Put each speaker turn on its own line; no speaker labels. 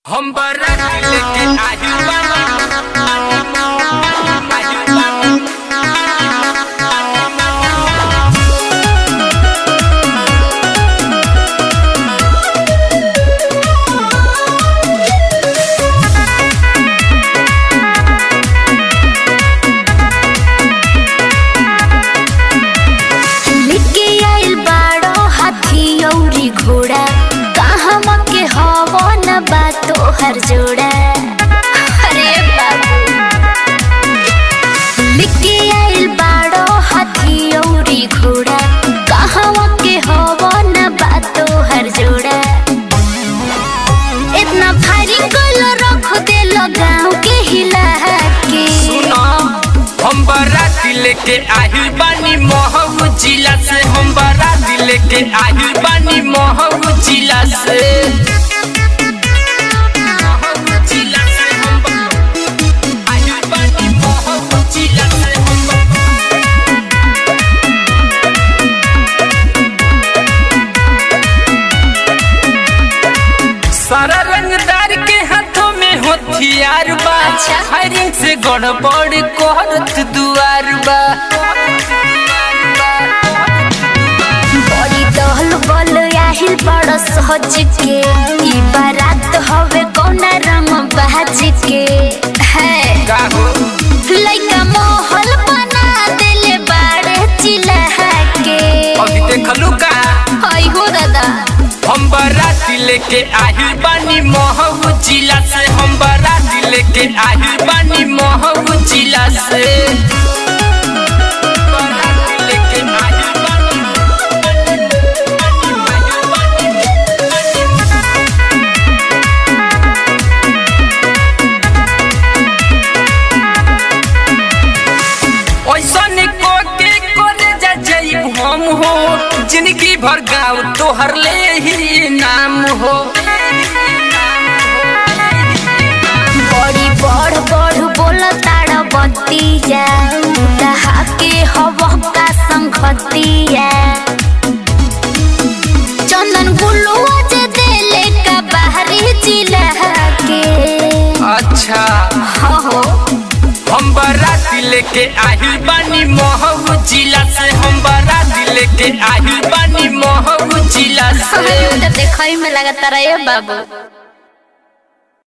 हम बारात लेके आही बानी आही बानी
लेके आइल बाड़ो हाथी अउरी घोड़ा कहवा के हवो न बा तोहर जोड़ा अरे बाबू लेके आइल बाड़ो हाथी अउरी घोड़ा कहवा के हवो न बा तोहर जोड़ा इतना भारी गोल रख देलो गाँव के हिला के
सुना हम बारात लेके आही बानी महू जिला से हम बारात लेके आही बानी महू जिला से महू जिला से हम बा- आही बानी महू जिला से हम बा- सारा रंगदार के हाथों में हथियार बा
अच्छा।
फायरिंग से गड़बड़ करत दुआर बा
बड़ी दहल बल आहिल बड़ सहज के ई बारात हवे कौना रंग बाज के है
का हो
लइका मोहल बना देले बाड़े चिल्हा के
अभी देखलू का
हई हो दादा
हम बाराती लेके आही बानी महू जिला से हम बाराती लेके आही बानी महू जिला से बाराती लेके आही बानी ऐसन को के करे जा जाइब हम हो जिंदगी भर गाँव तोहर ले ही नाम हो
बड़ी बड़ बड़ बोल ताड़ बतिया दहा के हव का संगतिया चंदन गुलुआ जे देले का बाहरी जिला के
अच्छा
हो
हम बाराती लेके आही बानी महू जिला से हम बाराती लेके आही बानी महू जिला से
देखई में लगता रहे बाबू